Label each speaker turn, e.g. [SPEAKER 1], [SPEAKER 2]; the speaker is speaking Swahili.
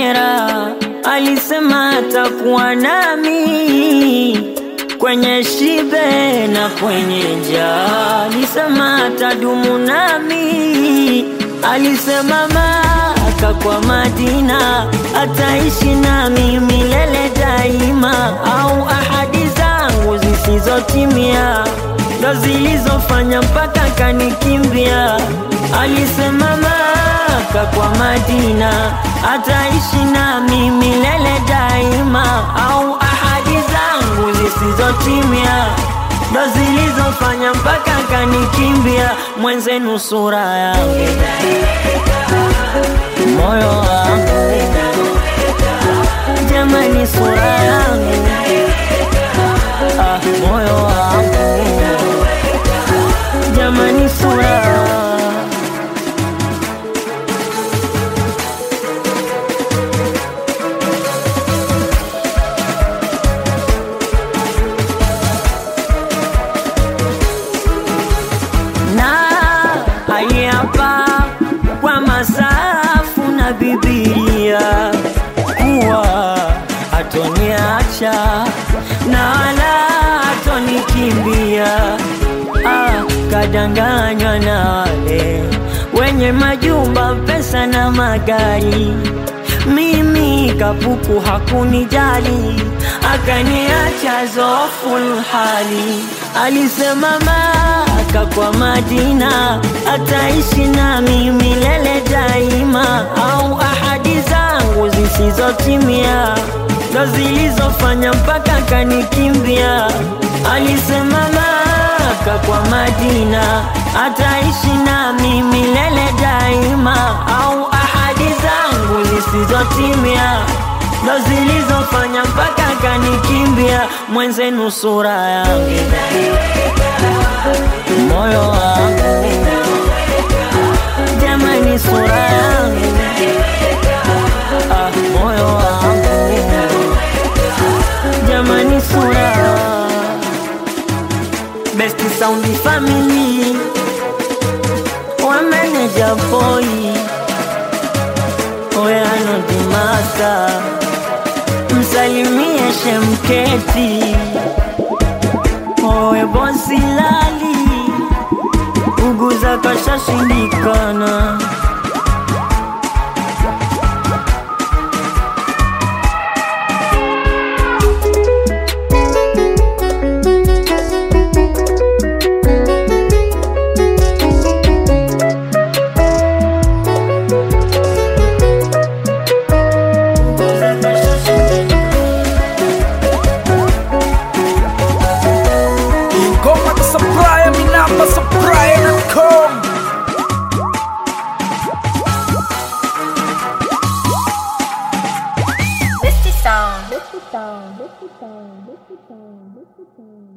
[SPEAKER 1] akhera, alisema atakuwa nami kwenye shibe na kwenye njaa, alisema atadumu nami, alisema Maka kwa Madina ataishi nami milele daima, au ahadi zangu zisizotimia ndo zilizofanya mpaka kanikimbia. Alisema Maka kwa Madina ataishi nami milele daima, au ahadi zangu zisizotimia ndo zilizofanya mpaka kanikimbia. Mwenzenu sura yangu, moyo wangu, jamani, sura yangu, ah, moyo wangu, jamani, sura na hapa kwa masafu na Biblia kuwa atoniacha na wala atonikimbia. Ah, kadanganywa na wale wenye majumba, pesa na magari mimi kapuku hakunijali, akaniacha zoful hali. Alisema Maka kwa Madina ataishi nami milele daima, au ahadi zangu zisizotimia ndo zilizofanya mpaka kanikimbia. Alisema Maka kwa Madina ataishi nami milele daima, au ahadi zangu zisizotimia ndo zilizofanya mpaka kanikimbia. Mwenzenu sura yangu, moyo wangu, jamani, sura yangu, ah, moyo wangu, jamani, sura Best Sound Family wa manager boy Oyano Dimasa, msalimie Shemketi, owe bosi lali, uguza kashashindikana. Uguza kashashindikana.
[SPEAKER 2] Ingoma za supplier, mi namba supplier.com
[SPEAKER 3] Misty Sound.
[SPEAKER 4] Misty Sound, Misty Sound, Misty Sound, Misty Sound.